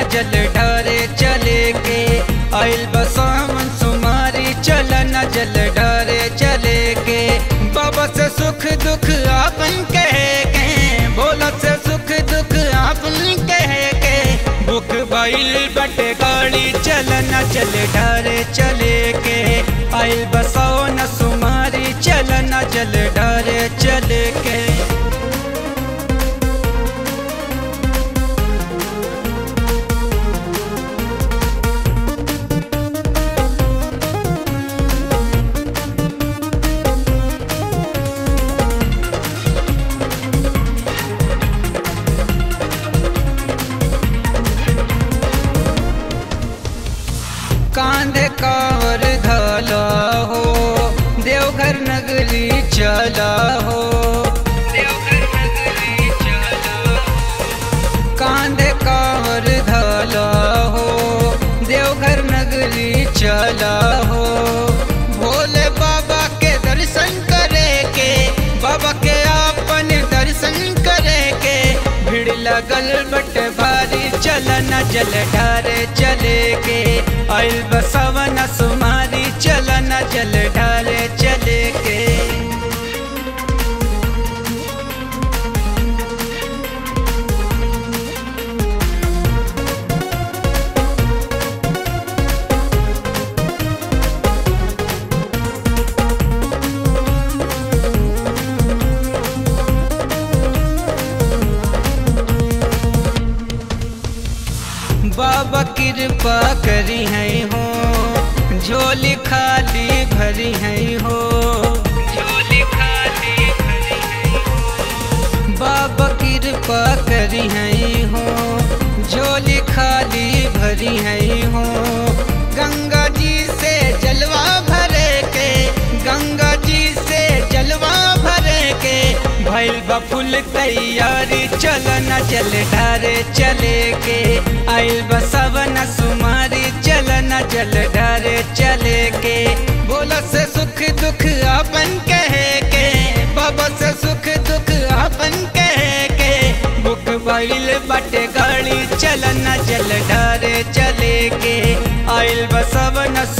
जल ढारे चले के आइल बसावन सुमारी चलन जल ढारे चले के बाबा से सुख दुख आपन कह के बोला से सुख दुख आपन कह के बुक बाइल बटे गाड़ी चलन चल ढारे चले के आइल बसावन सुमारी चलन जल ढारे चले के कांधे कावर घाला हो देवघर नगरी चला हो देवघर नगरी चला कांधे कावर घाला हो देवघर नगरी चला हो भोले बाबा के दर्शन करे के बाबा के आपन दर्शन करे के भीड़ लगल बट भारी चलन जल ढारे चले के आइल बसवन सुमारी चलन जल ढारे चले के बाबा कृपा करी है हो झोली खाली भरी है हो झोली खाली भरी है हो बाबा कृपा करी है हो झोली खाली भरी है हो गंगा जी से जलवा भरे के गंगा जी से जलवा भरे के भैल बफुल तैयारी चलन जल ढारे चले के आइल बसवन सुमारी चलन जल ढारे चले के बोला से सुख दुख अपन कहे के बाबा से सुख दुख अपन कहे के बुक बाइल बटे गाड़ी चलन जल ढारे चले के आइल बसवन